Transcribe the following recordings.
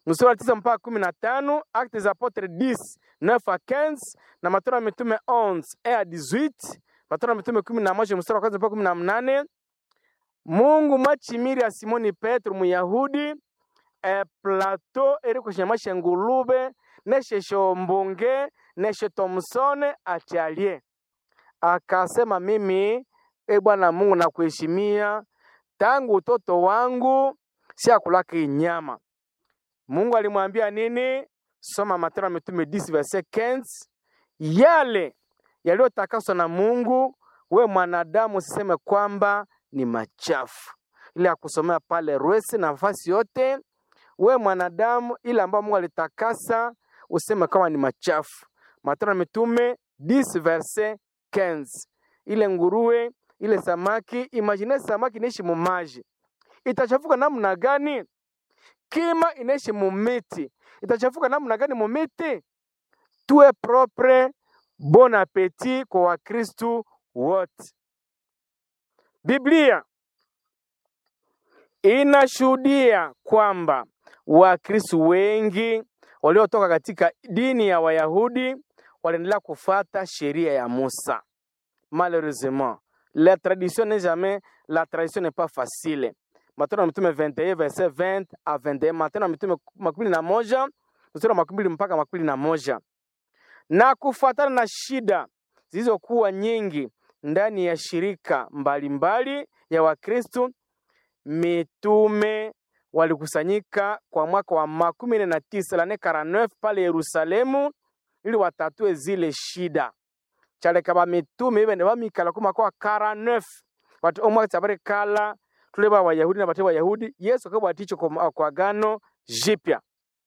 mstari wa tisa mpaka kumi na tano Actes des Apotres 10 9 à 15 na Matendo ya Mitume 11 1 à 18 Matendo ya Mitume kumi na moja mstari wa kwanza mpaka kumi na mnane Mungu mwachimiri ya Simoni Petro Muyahudi e Plato eri kushimasha ngulube neshe shombunge neshe Thomsone achalie akasema, mimi e Bwana Mungu nakuheshimia tangu utoto wangu siakulaka inyama. Mungu alimwambia nini? Soma Matendo ya Mitume 10 verset 15, yale yaliyotakaswa na Mungu, we mwanadamu usiseme kwamba ni machafu. Ile akusomea pale Rwesi na nafasi yote, we mwanadamu, ile ambayo Mungu alitakasa useme kama ni machafu. Matendo ya Mitume 10 verset 15. Ile nguruwe, ile samaki, imagine samaki inaishi mumaji, itachafuka namna gani? Kima inaishi mumiti, itachafuka namna gani mumiti? Tuwe propre, bon appetit kwa Wakristu wote. Biblia inashuhudia kwamba Wakristu wengi waliotoka katika dini ya Wayahudi waliendelea kufuata sheria ya Musa. Malheureusement, la tradition n'est jamais la tradition n'est pas facile. Matendo ya Mitume 21 verset 20 à 21, Matendo ya Mitume makumi na moja mstari wa makumi mbili mpaka makumi na moja na kufuatana na shida zilizokuwa nyingi ndani ya shirika mbalimbali mbali ya Wakristo, mitume walikusanyika kwa mwaka wa makumi nne na tisa lane 49 pale Yerusalemu ili watatue zile shida chaleka bamitume ibene bamikala ku mwaka wa 49 wati omwaka tsabari kala tule ba Wayahudi na bate Wayahudi Yesu akabwaticho kwa, kwa gano jipya.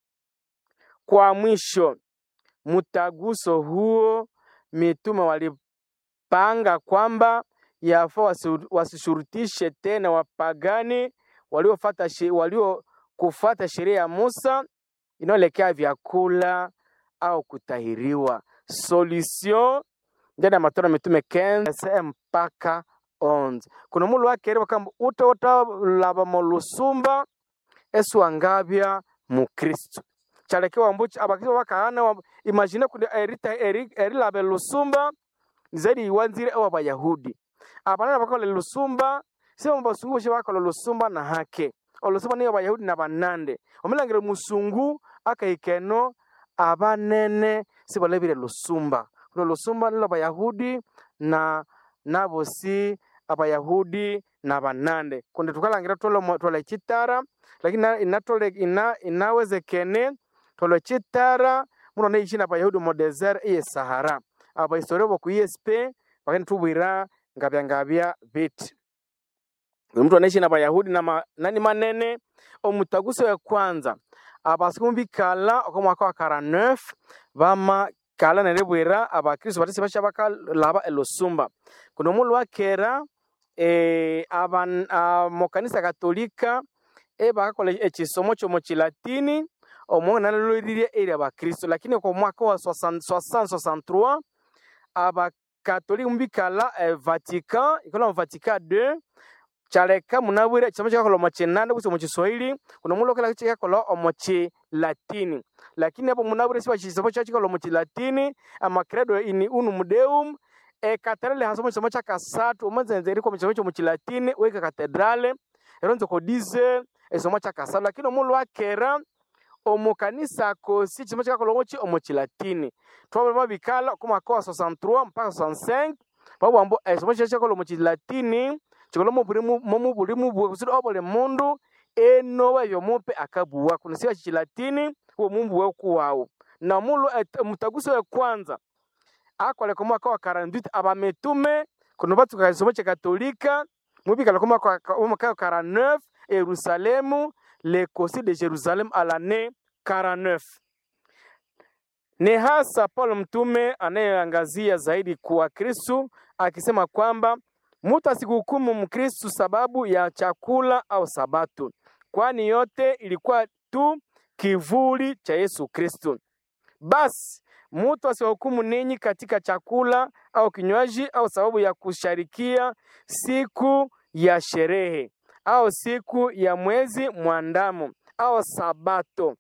Kwa mwisho mtaguso huo mitume walipanga kwamba yafaa wasishurutishe tena wapagani waliofuata walio kufuata sheria ya Musa inayoelekea vyakula au kutahiriwa. Solution ndani ya Matendo ya Mitume 15 mpaka 11 kuna mulu wakereba kamba utota laba molusumba esu angabya mukristo chalekewa mbuchi abakristo bakahana wa, imagine kundi erita eri, eri labe lusumba zaidi iwanzire ewa bayahudi abanana bakola lusumba sema basungu bakola lusumba na hake olusumba niyo bayahudi na banande omulangire musungu akaikeno abanene sibalebire lusumba kulo lusumba nilo bayahudi na nabosi abayahudi na banande kundi tukalangira tolo tolo chitara lakini inatole ina inawezekene tolo chitara muno neishi na bayahudi mu desert iye sahara abahistoria boku esp bakani tubwira ngabya ngabya biti mtu anaishi na bayahudi na ma, nani manene omutaguso ya kwanza abasiku bikala oko mwaka wa 49 bama kala nerebwera abakristo batisi basha bakalaba elusumba kuno mulu wakera e, aban uh, mokanisa katolika e bakakola ekisomo kyomo kilatini omwongo naloliririe eri abakristo lakini kwa mwaka wa 63 abakatolika mubikala e, vatican ikola mu vatican 2 kyaleka munabwire ekisomo kyakakola omu kinande kusi omu kiswahili kuno mulo kila kyakakola omu kilatini lakini apo munabwire siba kisomo kyakikola omu kilatini amacredo in unum deum ekatedrale hasomo kisomo kyakasatu omanzenze eriko omu kisomo kyomu kilatini weka katedrale ero nzoko dize ekisomo kyakasatu lakini omulu wakera omu kanisa kosi kisomo kyakakola omuki omu kilatini twabula babikala oku mwaka wa 63 mpaka 65 babwambo ekisomo kyakikola omu kilatini chikola momu buli mubwe kusudi obole mundu enoba ebyomupe akabuwa kuno siba kikilatini uwo mumbuwe okuwawu na mulu mutaguso we kwanza akoleka omwaka wa 48 abametume kuno batsuka kisomo kyekatolika mubikala komwaka wa 49 yerusalemu le kosi de jerusalem a l'année 49 ni hasa paulo mtume anayeangazia zaidi kwa kristu akisema kwamba Mutu asikuhukumu Mkristu sababu ya chakula au Sabato, kwani yote ilikuwa tu kivuli cha Yesu Kristo. Basi mutu asiwahukumu ninyi katika chakula au kinywaji au sababu ya kusharikia siku ya sherehe au siku ya mwezi mwandamo au Sabato,